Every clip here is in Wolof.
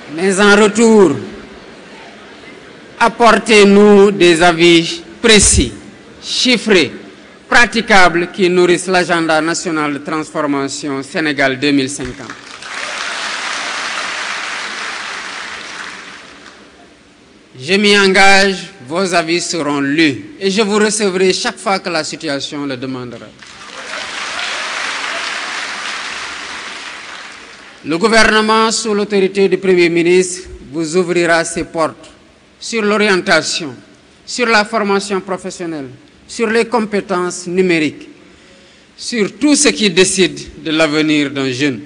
Mais en retour, apportez-nous des avis précis, chiffrés, praticables qui nourrissent l'agenda national de transformation Sénégal 2050. Je m'y engage, vos avis seront lus et je vous recevrai chaque fois que la situation le demandera. Le gouvernement, sous l'autorité du Premier ministre, vous ouvrira ses portes sur l'orientation, sur la formation professionnelle, sur les compétences numériques, sur tout ce qui décide de l'avenir d'un jeune.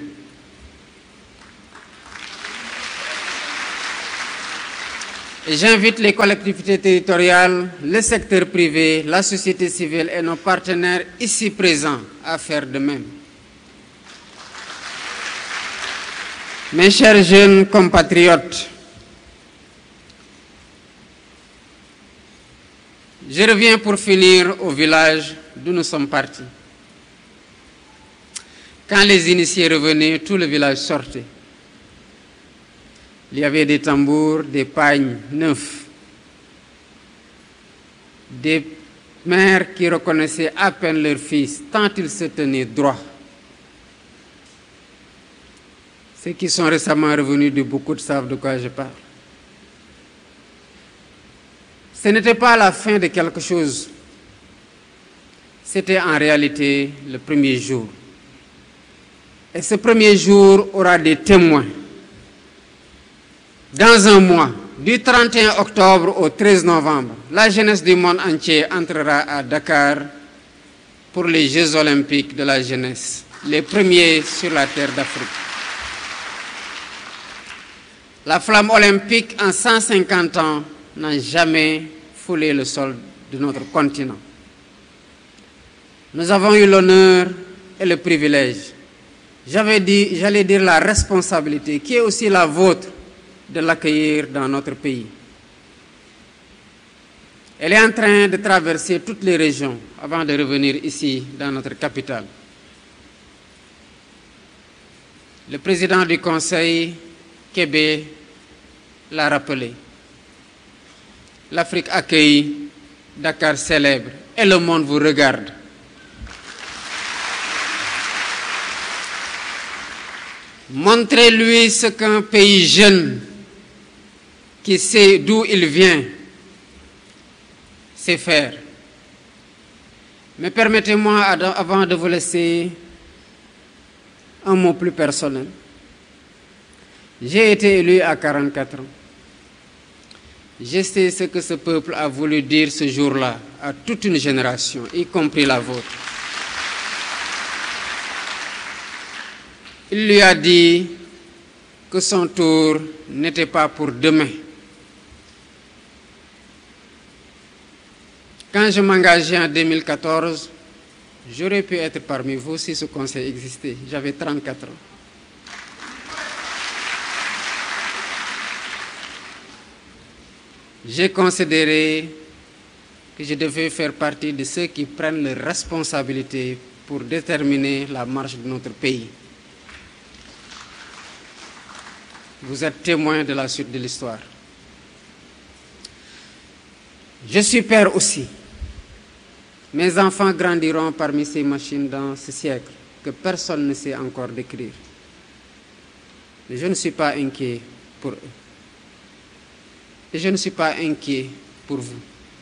Et j'invite les collectivités territoriales, le secteur privé, la société civile et nos partenaires ici présents à faire de même. Mes chers jeunes compatriotes, je reviens pour finir au village d'où nous sommes partis. Quand les initiés revenaient, tout le village sortait. Il y avait des tambours, des pagnes neufs, des mères qui reconnaissaient à peine leur fils, tant ils se tenaient droits. Ceux qui sont récemment revenus de beaucoup savent de quoi je parle. Ce n'était pas la fin de quelque chose, c'était en réalité le premier jour. Et ce premier jour aura des témoins. Dans un mois, du 31 octobre au 13 novembre, la jeunesse du monde entier entrera à Dakar pour les Jeux olympiques de la jeunesse, les premiers sur la terre d'Afrique. La flamme olympique en 150 ans n'a jamais foulé le sol de notre continent. Nous avons eu l'honneur et le privilège, j'avais dit, j'allais dire la responsabilité, qui est aussi la vôtre, de l'accueillir dans notre pays. Elle est en train de traverser toutes les régions avant de revenir ici, dans notre capitale. Le président du Conseil, Québec, l'a rappelé. L'Afrique accueille, Dakar célèbre, et le monde vous regarde. Montrez-lui ce qu'un pays jeune qui sait d'où il vient sait faire. Mais permettez-moi, avant de vous laisser, un mot plus personnel. J'ai été élu à 44 ans. Je sais ce que ce peuple a voulu dire ce jour-là à toute une génération, y compris la vôtre. Il lui a dit que son tour n'était pas pour demain. Quand je m'engageais en 2014, j'aurais pu être parmi vous si ce conseil existait. J'avais 34 ans. J'ai considéré que je devais faire partie de ceux qui prennent les responsabilités pour déterminer la marche de notre pays. Vous êtes témoin de la suite de l'histoire. Je suis père aussi. Mes enfants grandiront parmi ces machines dans ce siècle que personne ne sait encore décrire. Mais je ne suis pas inquiet pour eux. Et je ne suis pas inquiet pour vous.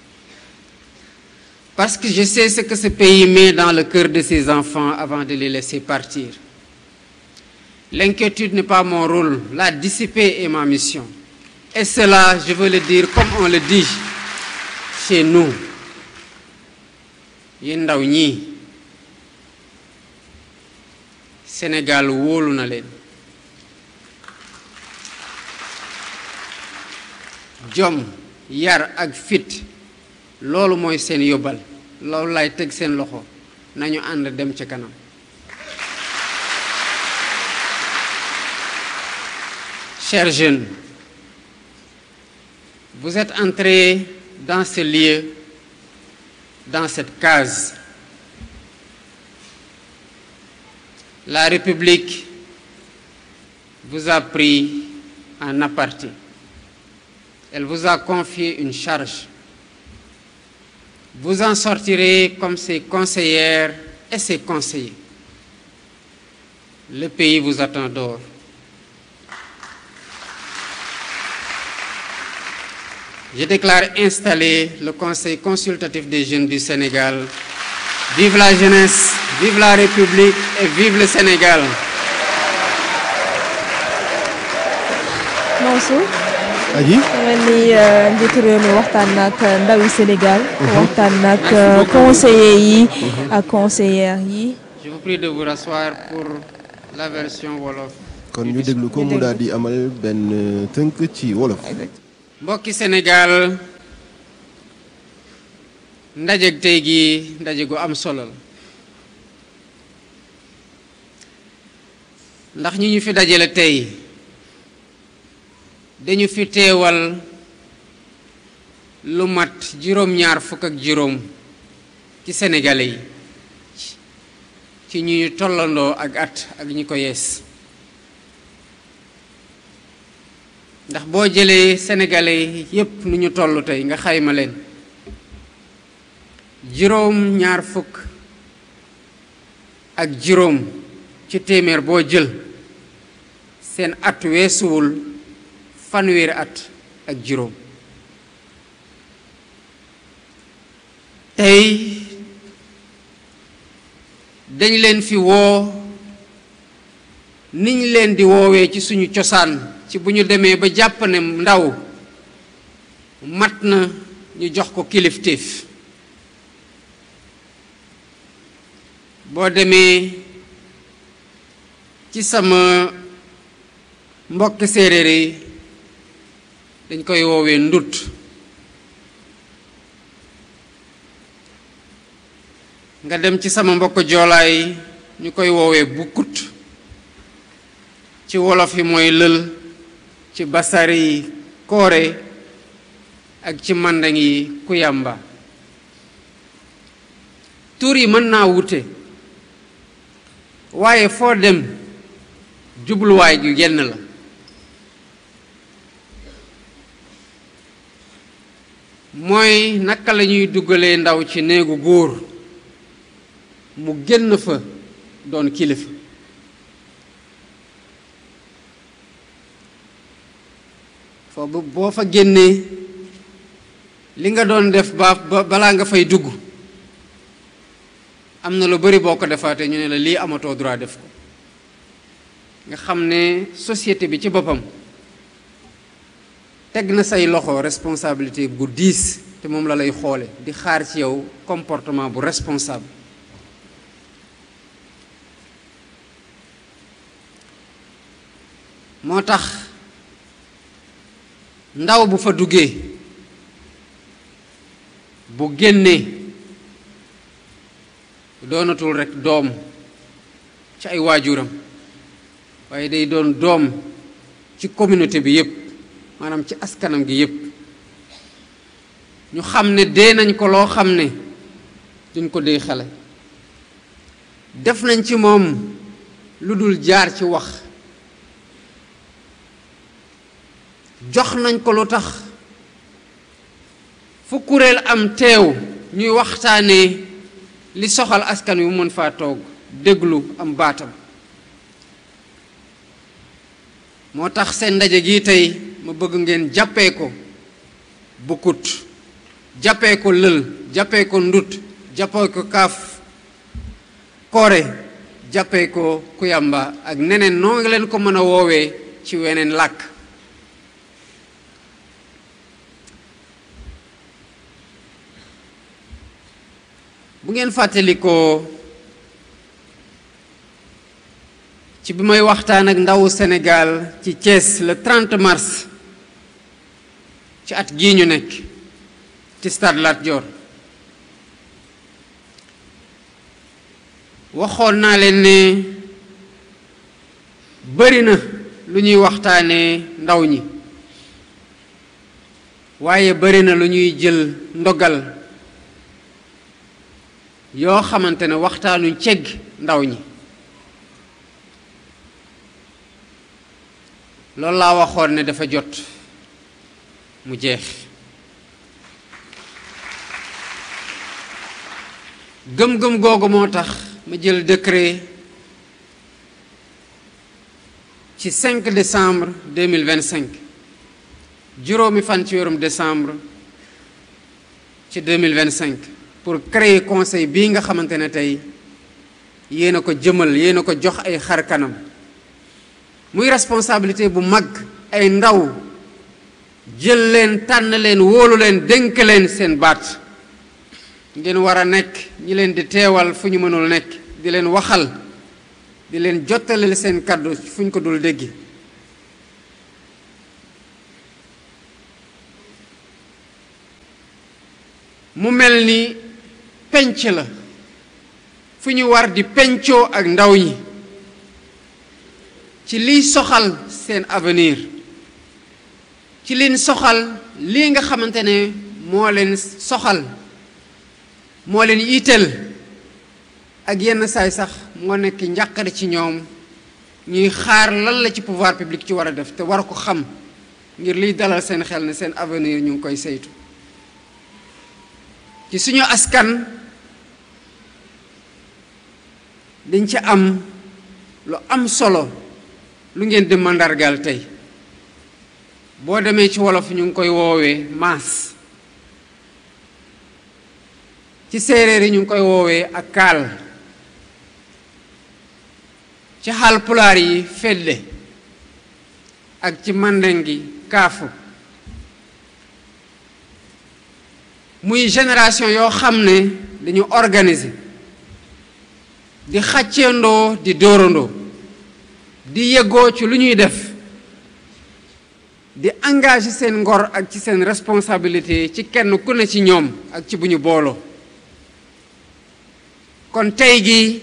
Parce que je sais ce que ce pays met dans le cœur de ses enfants avant de les laisser partir. L'inquiétude n'est pas mon rôle, la dissiper est ma mission. Et cela, je veux le dire comme on le dit chez nous. yéen ndaw ñi Sénégal wóolu na leen jom yar ak fit loolu mooy seen yóbbal loolu lay teg seen loxo nañu ànd dem ca kanam Chers jeunes, vous êtes entrés dans ce lieu, dans cette case. La République vous a pris en aparté. Elle vous a confié une charge. Vous en sortirez comme ses conseillères et ses conseillers. Le pays vous attend dehors. Je déclare installer le Conseil consultatif des jeunes du Sénégal. Vive la jeunesse, vive la République et vive le Sénégal. Mansour aji mel ni njiitu réew mi waxtaan nag ndawi Sénégal waxtaan nag conseillers yi ak conseillères yi Je vous prie de vous rasseoir pour la version wolof. kon ñu déglu ko mu daal di amal benn tënk ci wolof mbokki Sénégal ndaje tey gi ndaje gu am solo la ndax ñi ñu fi dajale tey dañu fi teewal lu mat juróom-ñaar fukk ak juróom ci sénégalais yi ci ñi ñu tollandoo ak at ak ñi ko yees ndax boo jëlee sénégalais yépp nu ñu toll tey nga xayma leen juróom ñaar fukk ak juróom ci téeméer boo jël seen at weesuwul fanweeri at ak juróom tey dañ leen fi woo niñ leen di woowee ci suñu cosaan ci bu ñu demee ba jàpp ne ndaw mat na ñu jox ko kilifteef boo demee ci sama mbokki séeréer yi dañ koy woowee ndut nga dem ci sama mbokk joolaay ñu koy woowee bukkut ci wolof yi mooy lël ci basari yi koore ak ci mandang yi kuyamba tur yi mën naa wute waaye foo dem jubluwaay gi genn la mooy naka la ñuy dugalee ndaw ci néegu góor mu génn fa doon kilifa foofu boo fa génnee li nga doon def ba balaa nga fay dugg am na lu bari boo ko defaatee ñu ne la lii amatoo droit def ko nga xam ne société bi ci boppam teg na say loxo responsabilité bu diis te moom la lay xoole di xaar ci yow comportement bu responsable moo tax ndaw bu fa duggee bu génnee doonatul rekk doom ci ay waajuram waaye day doon doom ci communauté bi yépp maanaam ci askanam gi yépp ñu xam ne dee nañ ko loo xam ne duñ ko dee xale def nañ ci moom lu dul jaar ci wax jox nañ ko lu tax fu kuréel am teew ñuy waxtaanee li soxal askan wi mu mën faa toog déglu am baatam moo tax seen ndaje gi tey ma bëgg ngeen jàppee ko bukkut jàppee ko lël jàppee ko ndut jàppee ko kaaf koore jàppee ko kuyamba ak neneen noo ngi leen ko mën a woowee ci weneen làkk bu ngeen fàttalikoo ci bi may waxtaan ak ndawu Sénégal ci Thiès le 30 mars ci at gii ñu nekk ci stade Lat Dior waxoon naa leen ne bari na lu ñuy waxtaanee ndaw ñi waaye bari na lu ñuy jël ndogal yoo xamante ne waxtaanuñ cegg ndaw ñi loolu laa waxoon ne dafa jot mu jeex gëm-gëm googu moo tax ma jël décret ci 5 décembre 2025 juróomi fan ci weerum décembre ci 2025 pour créer conseil bii nga xamante ne tey yéen a ko jëmal yéen a ko jox ay xar kanam muy responsabilité bu mag ay ndaw jël leen tànn leen wóolu leen dénk leen seen baat ngeen war a nekk ñi leen di teewal fu ñu mënul nekk di leen waxal di leen jottaleel seen kàddu fu ñu ko dul déggi mu mel ni penc la fu ñu war di pencoo ak ndaw ñi ci liy soxal seen avenir ci liñ soxal lii nga xamante ne moo leen soxal moo leen itteel ak yenn saay sax moo nekk njàqare ci ñoom ñuy xaar lan la ci pouvoir public ci war a def te war ko xam ngir liy dalal seen xel ne seen avenir ñu ngi koy saytu ci suñu askan dañ ci am lu am solo lu ngeen di mandargaal tey boo demee ci wolof ñu ngi koy woowee maas ci séeréer yi ñu ngi koy woowee ak kaal ci Haalpulaar yi fedde ak ci mandeng gi kaafu muy génération yoo xam ne dañu organiser di xàcceendoo di dóorandoo di yëgoo ci lu ñuy def di engagé seen ngor ak ci seen responsabilité ci kenn ku ne ci ñoom ak ci bu ñu booloo kon tey gi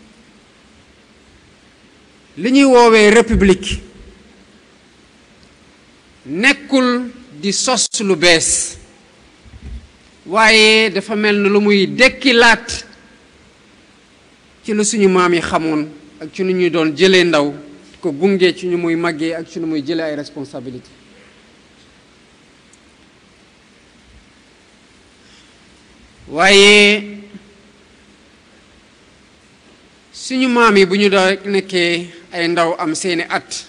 li ñuy woowee république nekkul di sos lu bees waaye dafa mel ni lu muy dekkilaat ci lu suñu maam yi xamoon ak ci nu ñuy doon jëlee ndaw ko gunge ci ñu muy màggee ak ci nu muy jëlee ay responsabilité waaye suñu maam yi bu ñu doon nekkee ay ndaw am seeni at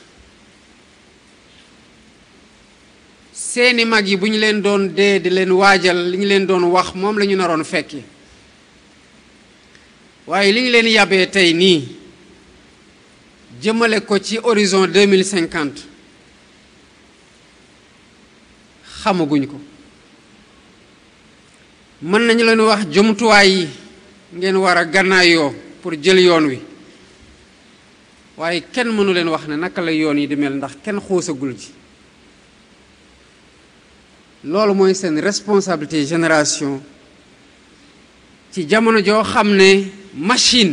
seeni mag yi bu ñu leen doon dee di leen waajal li ñu leen doon wax moom la ñu naroon fekki waaye li ñu leen yàbbee tey nii jëmale ko ci horizon deux mille cinquante xamaguñ ko mën nañu leen wax jumtuwaay yi ngeen war a gànnaayoo pour jël yoon wi waaye kenn mënu leen wax ne naka la yoon yi di mel ndax kenn xuusagul ji loolu mooy seen responsabilité génération ci jamono joo xam ne machine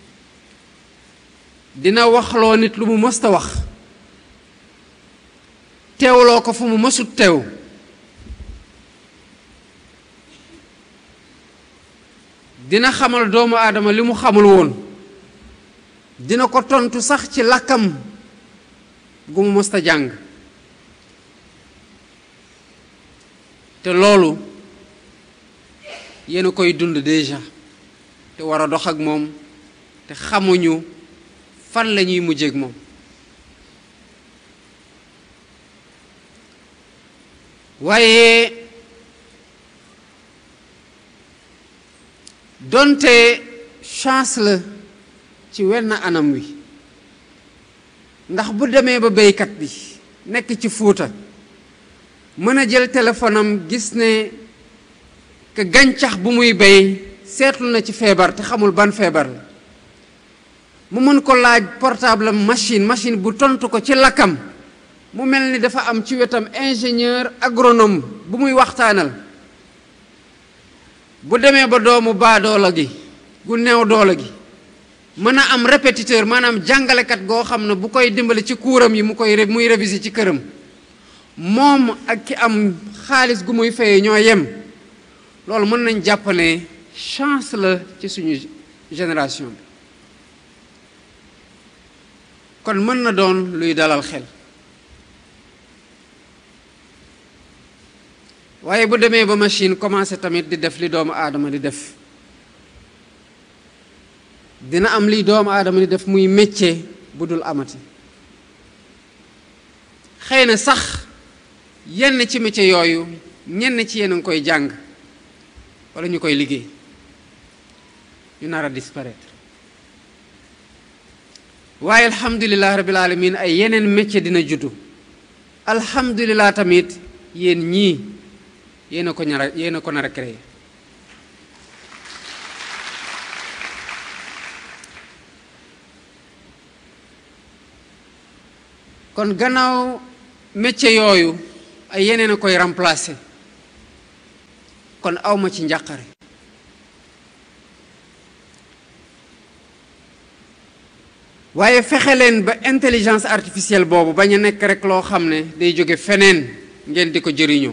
dina waxloo nit lu mu mësta wax teewloo ko fu mu mësut teew dina xamal doomu aadama li mu xamul woon dina ko tontu sax ci làkkam gu mu mësta jàng te loolu yéen a koy dund déjà te war a dox ak moom te xamuñu fan la ñuy mujjeek moom waaye donte chance la ci wenn anam wi ndax bu demee ba béykat bi nekk ci Fuuta mën a jël téléphone am gis ne que gàncax bu muy béy seetlu na ci feebar te xamul ban feebar la mu mën ko laaj portable machine machine bu tontu ko ci lakkam mu mel ni dafa am ci wetam ingénieur agronome bu muy waxtaanal bu demee ba doomu baadoola gi gu neew doole gi mën a am répétiteur maanaam jàngalekat goo xam ne bu koy dimbali ci kuuram yi mu koy muy réviser ci këram moom ak ki am xaalis gu muy fayee ñoo yem loolu mën nañ jàpp ne chance la ci suñu génération bi kon mën na doon luy dalal xel waaye bu demee ba machine commencé tamit di def li doomu aadama di def dina am li doomu aadama di def muy métier bu dul amati xëy na sax yenn ci métier yooyu ñenn ci yéen a ngi koy jàng walla ñu koy liggéey ñu nar a disparaître waaye alhamdulilah rabbil alamin ay yeneen métier dina juddu alhamdulilah tamit yéen ñii yéen a ko ñara yéen a ko nar a créé kon gannaaw métier yooyu ay yeneen a koy remplacer kon awma ci njàqare waaye fexe leen ba intelligence artificielle boobu bañ a nekk rek loo xam ne day jóge feneen ngeen di ko jëriñoo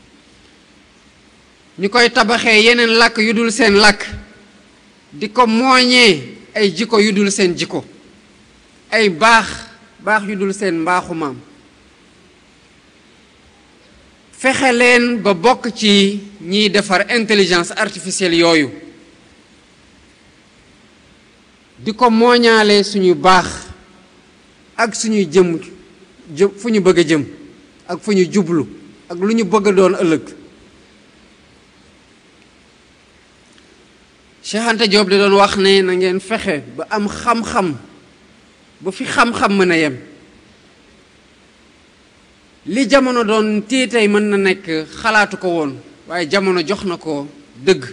ñu koy tabaxee yeneen làkk yu dul seen làkk di ko mooñee ay jikko yu dul seen jikko ay baax baax yu dul seen mbaaxu maam fexe leen ba bokk ci ñiy defar intelligence artificielle yooyu di ko mooñaale suñu baax ak suñuy jëm jëm fu ñu bëgg a jëm ak fu ñu jublu ak lu ñu bëgg a doon ëllëg Cheikh Anta Diop di doon wax ne na ngeen fexe ba am xam-xam ba fi xam-xam mën a yem li jamono doon tiitay mën na nekk xalaatu ko woon waaye jamono jox na ko dëgg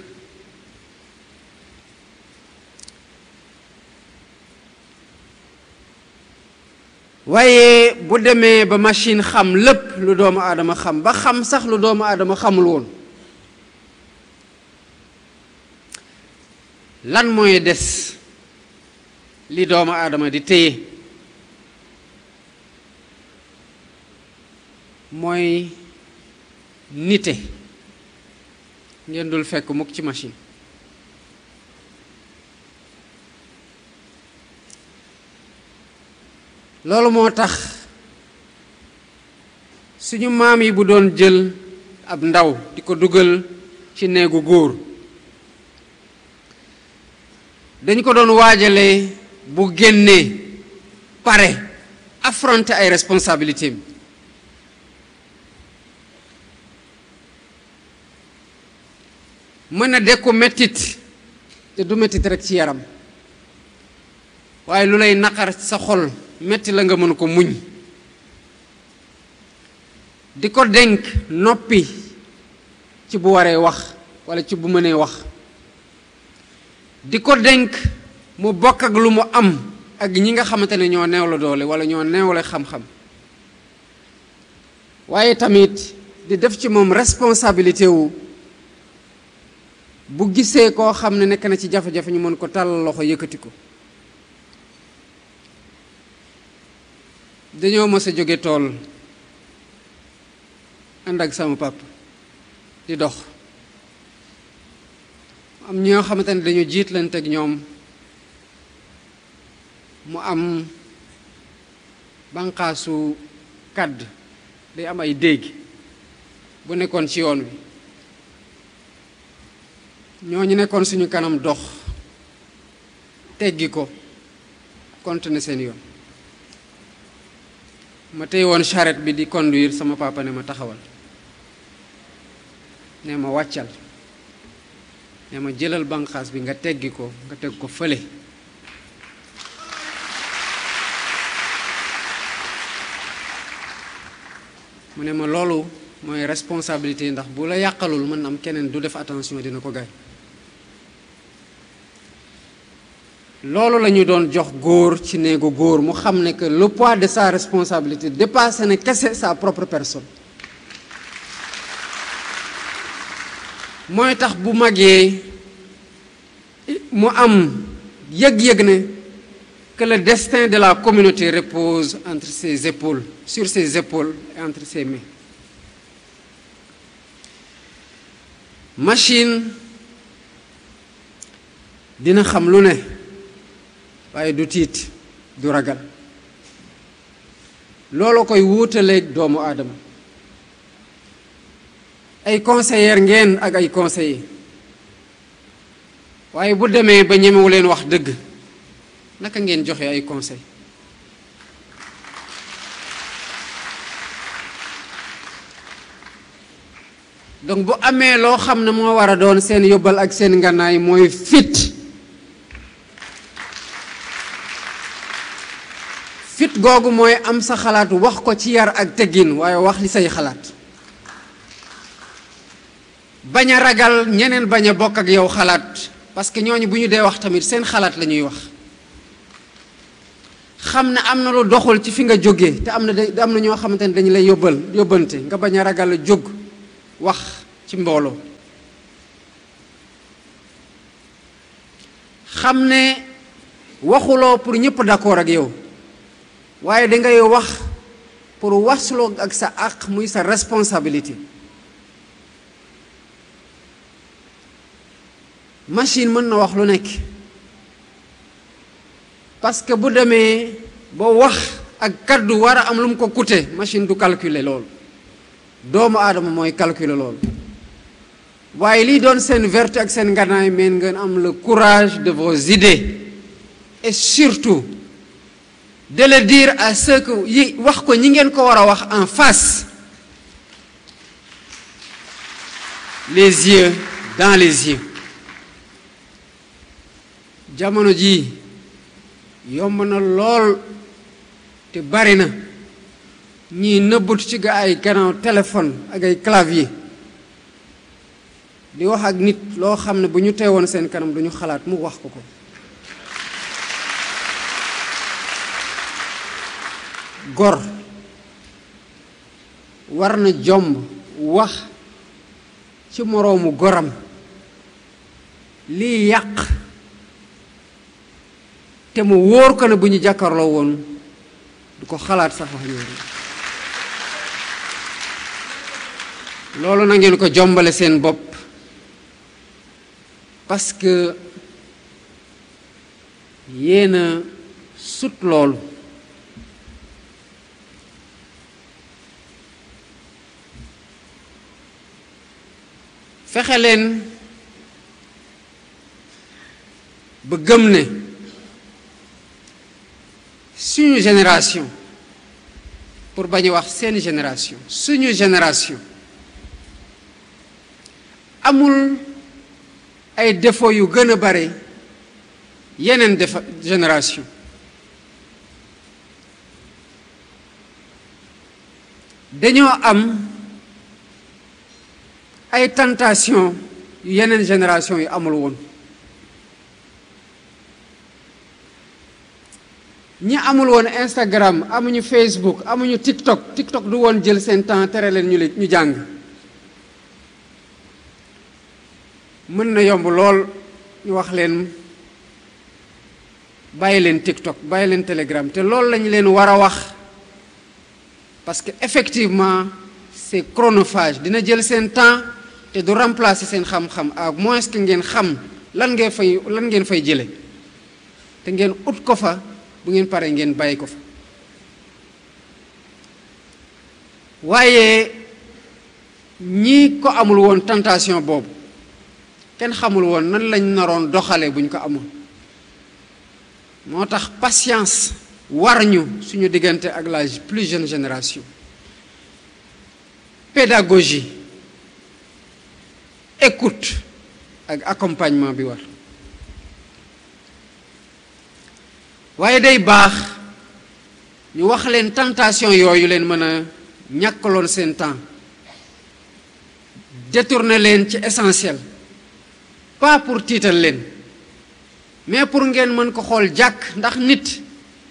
waaye bu demee ba machine xam lépp lu doomu aadama xam ba xam sax lu doomu aadama xamul woon lan mooy des li doomu aadama di téye mooy nite ngeen dul fekk mukk ci machine loolu moo tax suñu maam yi bu doon jël ab ndaw di ko dugal ci néegu góor dañ ko doon waajale bu génnee pare affronter ay responsabilités mën a dekku mettit te du mettit rek ci yaram waaye lu lay naqar sa xol metti la nga mën ko muñ di ko dénk noppi ci bu waree wax walla ci bu mënee wax di ko dénk mu bokk ak lu mu am ak ñi nga xamante ne ñoo neew la doole walla ñoo neew la xam-xam waaye tamit di def ci moom responsabilité wu bu gisee koo xam ne nekk na ci jafe-jafe ñu mën ko tàllal loxo yëkkati ko dañoo mës a jóge tool ànd ak sama papa di dox am ñoo xamante ne dañu jiitlante ak ñoom mu am banqaasu kàdd day am ay dégg bu nekkoon ci yoon wi ñooñu nekkoon suñu kanam dox teggi ko continuer seen yoon ma tey woon charrette bi di conduire sama papa ne ma taxawal ne ma wàccal ne ma jëlal banqaas bi nga teggi ko nga teg ko fële mu ne ma loolu mooy responsabilité ndax bu la yàqalul mën na am keneen du def attention dina ko gaañ loolu la ñu doon jox góor ci néegu góor mu xam ne que le poids de sa responsabilité dépassé na kese sa propre personne mooy tax bu magee mu am yëg-yëg ne que le destin de la communauté repose entre ses épaules sur ses épaules et entre ses mains machine dina xam lu ne waaye du tiit du ragal loolu koy wuutaleeg doomu aadama ay conseillers ngeen ak ay conseillers waaye bu demee ba ñemewu leen wax dëgg naka ngeen joxe ay conseil donc bu amee loo xam ne moo war a doon seen yóbbal ak seen ngànnaay mooy fit fit googu mooy am sa xalaat wax ko ci yar ak teggin waaye wax li say xalaat bañ a ragal ñeneen bañ a bokk ak yow xalaat parce que ñooñu bu ñu dee wax tamit seen xalaat la ñuy wax xam ne am na lu doxul ci fi nga jógee te am na da am na ñoo xamante ne dañu lay yóbbal yóbbante nga bañ a ragal a jóg wax ci mbooloo xam ne waxuloo pour ñëpp d'accord ak yow waaye dangay wax pour wasloo ak sa àq muy sa responsabilité machine mën na wax lu nekk parce que bu demee ba wax ak kaddu war a am lu mu ko coûter machine du calculer loolu doomu aadama mooy calculer loolu waaye lii doon seen vertu ak seen nganaay meen ngeen am le courage de vos idées et surtout de le dire à ceux que yi wax ko ñi ngeen ko war a wax en face les yeux dans les yeux jamono jii yomb na lool te bari na ñii nëbbatu ci ga ay gannaaw téléphone ak ay clavier di wax ak nit loo xam ne bu ñu teewoon seen kanam duñu xalaat mu wax ko ko gor war na jomb wax ci moroomu goram lii yàq te mu wóor ko ne bu ñu jàkkarloo woon du ko xalaat sax wax yooyu loolu na ngeen ko jombale seen bopp parce que yéen a sut loolu fexe leen ba gëm ne suñu génération pour bañ a wax seen génération suñu génération amul ay défauts yu gën a bare yeneen defa génération dañoo am ay tentation yu yeneen génération yu amul woon ñi amul woon Instagram amuñu Facebook amuñu TikTok TikTok du woon jël seen temps tere leen ñu ñu jàng mën na yomb lool ñu wax leen bàyyi leen TikTok bàyyi leen Telegram te loolu lañu leen war a wax parce que effectivement c'est chronophage dina jël seen temps te du remplacer seen xam-xam à moins que ngeen xam lan ngeen fay lan ngeen fay jële te ngeen ut ko fa bu ngeen paree ngeen bàyyi ko fa waaye ñi ko amul woon tentation boobu kenn xamul woon nan lañ naroon doxale bu ñu ko amoon moo tax patience war ñu suñu diggante ak la plus jeune génération pédagogie écoute ak accompagnement bi war waaye day baax ñu wax leen tentation yooyu leen mën a ñàkkaloon seen temps détourner leen ci essentiel pas pour tiital leen mais pour ngeen mën ko xool jàkk ndax nit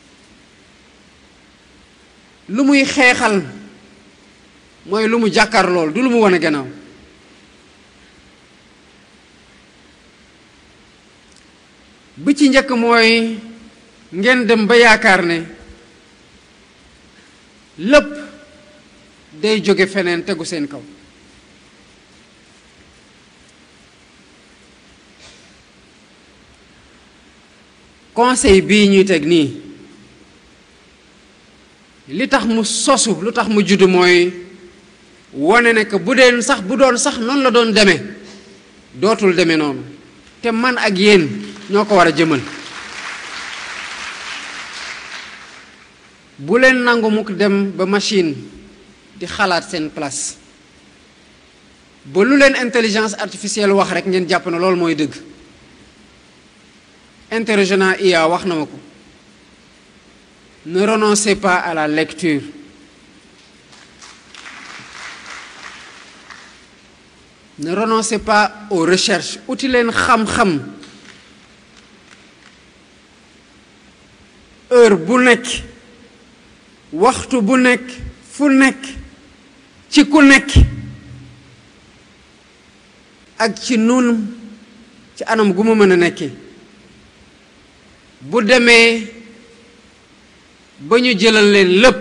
lu muy xeexal mooy lu mu jàkkaar lool du lu mu wane gannaaw bi ci njëkk mooy ngeen dem ba yaakaar ne lépp day jóge feneen tegu seen kaw conseil bii ñuy teg nii li tax mu sosu lu tax mu judd mooy wone ne que bu dee sax bu doon sax noonu la doon demee dootul demee noonu te man ak yéen ñoo ko war a jëmal bu leen nangu mukk dem ba machine di xalaat seen place ba lu leen intelligence artificielle wax rek ngeen jàpp ne loolu mooy dëgg interrogena IA wax na ma ko ne renoncez pas à la lecture ne renoncez pas aux recherches uti leen xam-xam heure bu nekk waxtu bu nekk fu nekk ci ku nekk ak ci nun ci anam gu mu mën a nekkee bu demee ba ñu jëlal leen lépp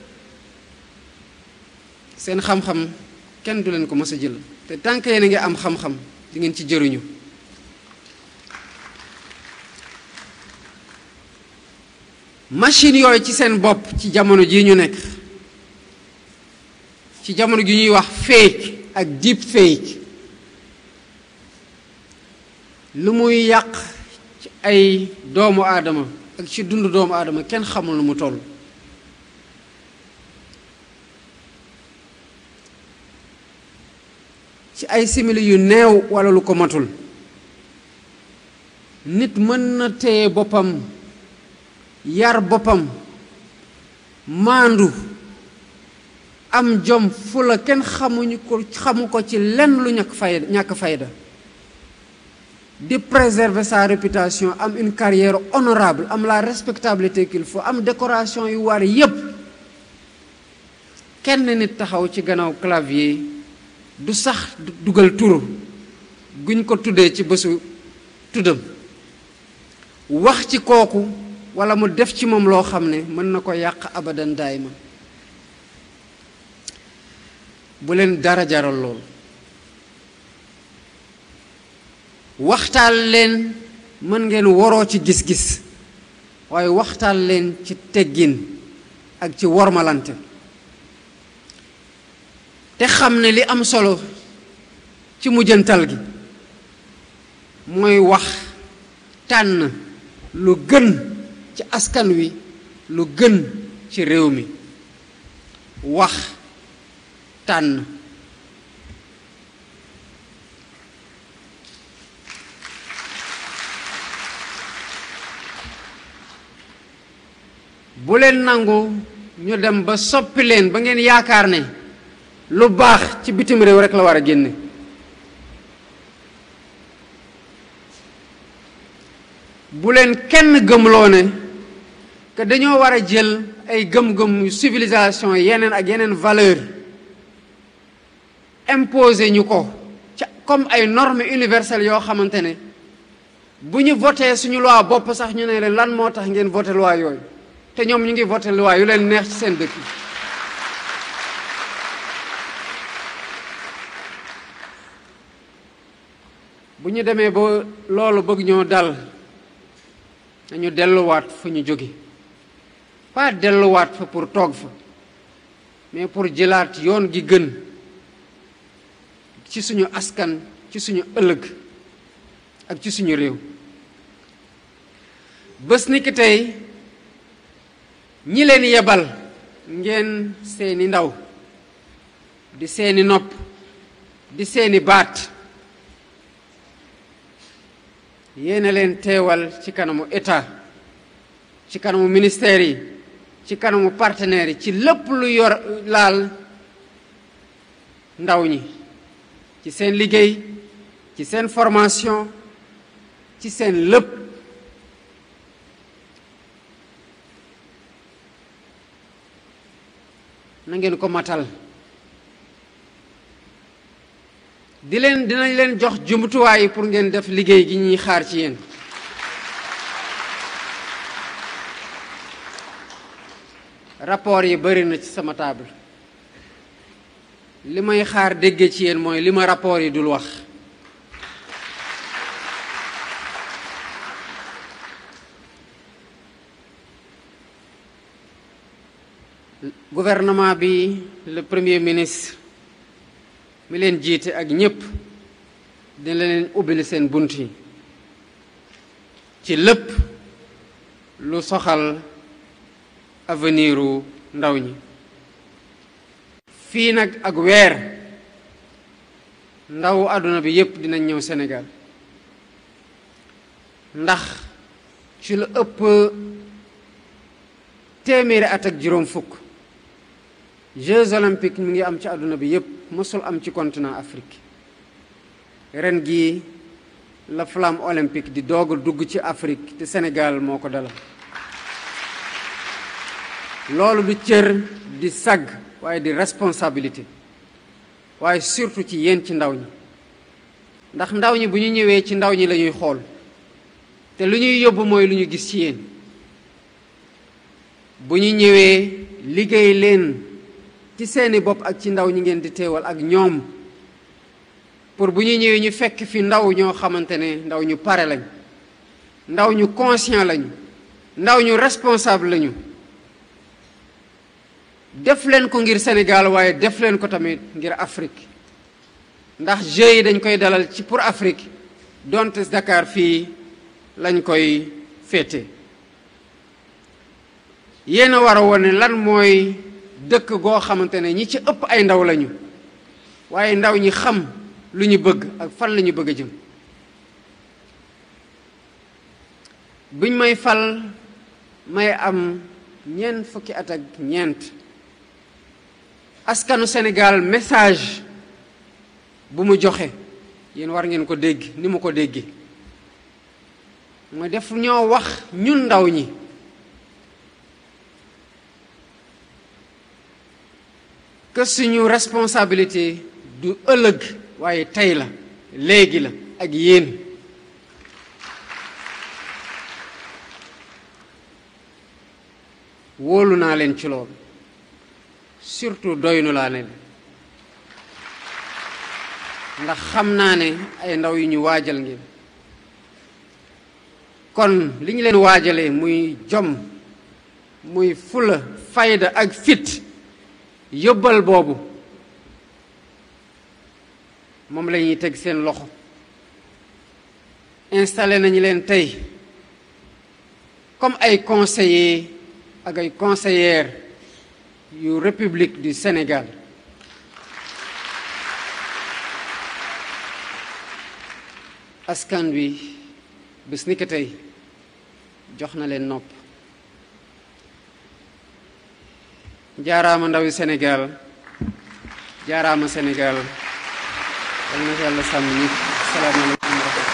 seen xam-xam kenn du leen ko mës a jël te tant que yéen a ngi am xam-xam di ngeen ci jëriñu machine yooyu ci seen bopp ci jamono jii ñu nekk ci jamono gi ñuy wax fake ak deep fake lu muy yàq ci ay doomu aadama ak ci dundu doomu aadama kenn xamul nu mu toll ci ay simili yu neew walla lu ko matul nit mën na téye boppam yar boppam maandu am jom fu la kenn xamuñu ko xamu ko ci lenn lu ñàkk fayda ñàkk fayda di préserver sa réputation am une carrière honorable am la respectabilité qu'il faut am décoration yu war yépp kenn nit taxaw ci gannaaw clavier du sax dugal tur guñ ko tuddee ci bésu tuddam wax ci kooku walla mu def ci moom loo xam ne mën na ko yàq abadan daayma bu leen dara jaral lool waxtaan leen mën ngeen waroo ci gis-gis waaye waxtaan leen ci teggin ak ci wormalante te xam ne li am solo ci mujjantal gi mooy wax tànn lu gën ci askan wi lu gën ci réew mi wax tànn bu leen nangu ñu dem ba soppi leen ba ngeen yaakaar ne lu baax ci bitim réew rekk la war a génne bu leen kenn gëmloo ne que dañoo war a jël ay gëm-gëm civilisation yeneen ak yeneen valeur imposer ñu ko ca comme ay normes universelles yoo xamante ne bu ñu voté suñu loi bopp sax ñu ne leen lan moo tax ngeen voté loi yooyu te ñoom ñu ngi voté loi yu leen neex ci seen dëkk yi bu ñu demee ba loolu bëgg ñoo dal dañu delluwaat fu ñu jóge pas delluwaat fa pour toog fa mais pour jëlaat yoon gi gën ci suñu askan ci suñu ëllëg ak ci suñu réew bés ni ki tey ñi leen yebal ngeen seeni ndaw di seeni nopp di seeni baat yéena leen teewal ci kanamu état ci kanamu ministère yi ci kanamu partenaires yi ci lépp lu yor laal ndaw ñi ci seen liggéey ci seen formation ci seen lépp na ngeen ko matal di leen dinañ leen jox jumtuwaay pour ngeen def liggéey gi ñuy xaar ci yéen rapport yi bari na ci sama table li may xaar dégge ci yéen mooy li ma rapport yi dul wax gouvernement bi le premier ministre mi leen jiite ak ñépp dina leen ubbili seen bunt yi ci lépp lu soxal aveniru ndaw ñi fii nag ak weer ndaw àdduna bi yépp dinañ ñëw Sénégal ndax ci lu ëpp téeméeri at ak juróom fukk Jeux olympiques mi ngi am ci àdduna bi yépp mësul am ci continent Afrique ren gii la flamme olympique di doog a dugg ci Afrique te Sénégal moo ko dalal loolu du cër di sag waaye di responsabilité waaye surtout ci yéen ci ndaw ñi ndax ndaw ñi bu ñu ñëwee ci ndaw ñi la ñuy xool te lu ñuy yóbbu mooy lu ñu gis ci yéen bu ñu ñëwee liggéey leen ci seeni bopp ak ci ndaw ñi ngeen di teewal ak ñoom pour bu ñu ñëwee ñu fekk fi ndaw ñoo xamante ne ndaw ñu pare lañ ndaw ñu conscient lañu ndaw ñu responsable lañu def leen ko ngir Sénégal waaye def leen ko tamit ngir Afrique ndax Jeux yi dañ koy dalal ci pour Afrique donte Dakar fii lañ koy féete yéen a war a wone lan mooy dëkk goo xamante ne ñi ci ëpp ay ndaw lañu waaye ndaw ñi xam lu ñu bëgg ak fan la ñu bëgg a jëm buñ may fal may am ñeent fukki at ak ñeent askanu Sénégal message bu mu joxe yéen war ngeen ko dégg ni mu ko déggee mooy def ñoo wax ñun ndaw ñi que suñu responsabilité du ëllëg waaye tey la léegi la ak yéen wóolu naa leen ci loolu surtout doynu laa ne ndax xam naa ne ay ndaw yu ñu waajal ngeen kon li ñu leen waajalee muy jom muy fula fayda ak fit yóbbal boobu moom la ñuy teg seen loxo installé nañu leen tey comme ay conseillers ak ay conseillères yu République du Sénégal askan wi bés ni ko tey jox na leen nopp jaaraama ndawi Sénégal jaaraama Sénégal yal na yàlla sàmm ñëpp salaamaaleykum wa rahmatulah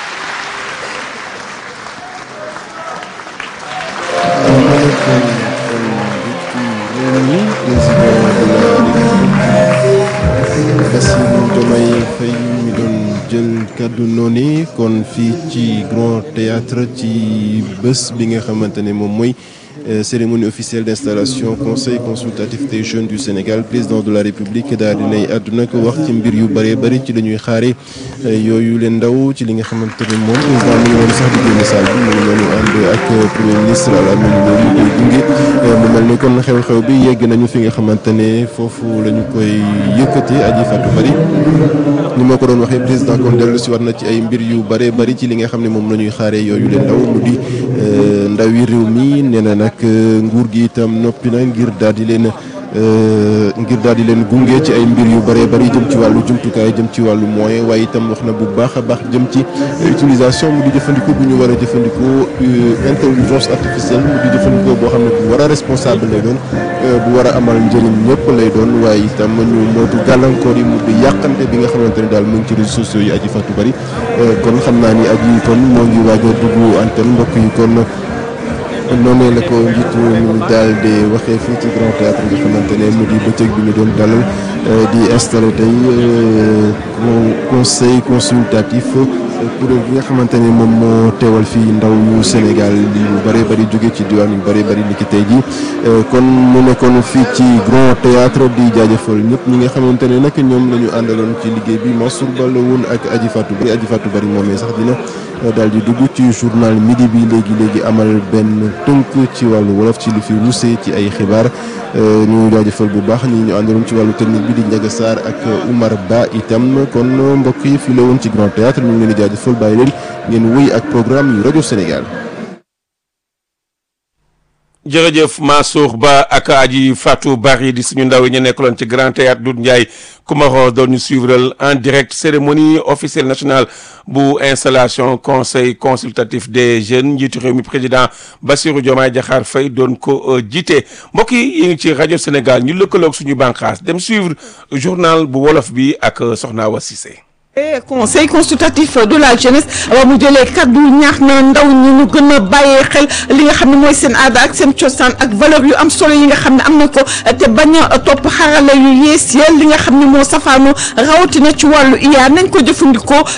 Bassirou Diomaye Faye mi doon jël kàddu noonu kon fii ci Grand Théâtre ci bés bi nga xamante ne moom mooy cérémonie officielle d'installation conseil consultatif des jeunes du Sénégal président de la République daal dinay àdduna ko wax ci mbir yu bëree bëri ci la ñuy xaare yooyu leen ndaw ci li nga xamante ne moom président mu ngi noonu sax di génn salle bi mu ngi noonu ànd ak premier ministre à la mel loolu koy gunge mu mel ni kon xew-xew bi yegg nañu fi nga xamante ne foofu la ñu koy yëkkati aji Fatou Bari ni ma ko doon waxee président kon dellu si war na ci ay mbir yu bëree bëri ci li nga xam ne moom la ñuy xaaree yooyu leen ndaw mu di ndaw yi réew mi nee na nag nguur gi itam noppi na ngir daal di leen ngir daal di leen gunge ci ay mbir yu bëree bëri jëm ci wàllu jumtukaay jëm ci wàllu moyen waaye itam wax na bu baax a baax jëm ci utilisation mu di jëfandikoo bu ñu war a jëfandikoo intelligence artificielle mu di jëfandikoo boo xam ne bu war a responsable lay doon bu war a amal njëriñ ñëpp lay doon waaye itam ñu mootu gàllankoor yi mu di yàqante bi nga xamante ne daal mu ngi ci réseaux sociaux yi aji fàttu bëri kon xam naa ni aji kon moo ngi waaj a dugg antenne mbokk yi kon noonu la ko njiitu ñu daal di waxee fii ci Grand Théâtre nga xamante ne mu di bëccëg bi ñu doon dalal di installé tey conseil consultatif kuréel gi nga xamante ne moom moo teewal fii ndaw yu Sénégal yu bëree bëri jóge ci diwaan yu bëree bëri ni ki tey jii kon mu nekkoon fii ci Grand Théâtre di jaajëfal ñëpp ñi nga xamante ne nag ñoom la ñu àndaloon ci liggéey bi Mansour Ba la woon ak Aji Fatou Bari Aji Fatou Bari moomee sax dina daal di dugg ci journal midi bi léegi léegi amal benn tënk ci wàllu wolof ci lu fi ruusee ci ay xibaar ñu jaajëfal bu baax ñi ñu àndaloon ci wàllu technique bi di Ndiaga Sarr ak Oumar Ba itam kon mbokk yi fii la woon ci Grand Théâtre ñu ngi leen di jaajëfal bàyyi leen ngeen wéy ak programme yu rajo Sénégal. jërëjëf Mansour Ba ak aji Fatou Bari di suñu ndaw yi ñu nekkaloon ci Grand Théâtre Doudou Ndiaye Coumaron doon ñu suivre en direct cérémonie officielle nationale bu installation conseil consultatif des jeunes njiitu réew mi président Bassirou Diomaye Diakhar Faye doon ko jiite mbokk yi yi ngi ci rajo Sénégal ñu lëkkaloog suñu bànqaas dem suivre journal bu wolof bi ak Soxna Awa Cissé conseil consultatif de la jeunesse ba mu jëlee kaddu ñaax na ndaw ñi ñu gën a bàyyee xel li nga xam ne mooy seen aada ak seen cosaan ak valeur yu am solo yi nga xam ne am na ko te bañ a topp xarala yu yees ya li nga xam ne moo safaanu rawatina ci wàllu iya nañ ko jëfandikoo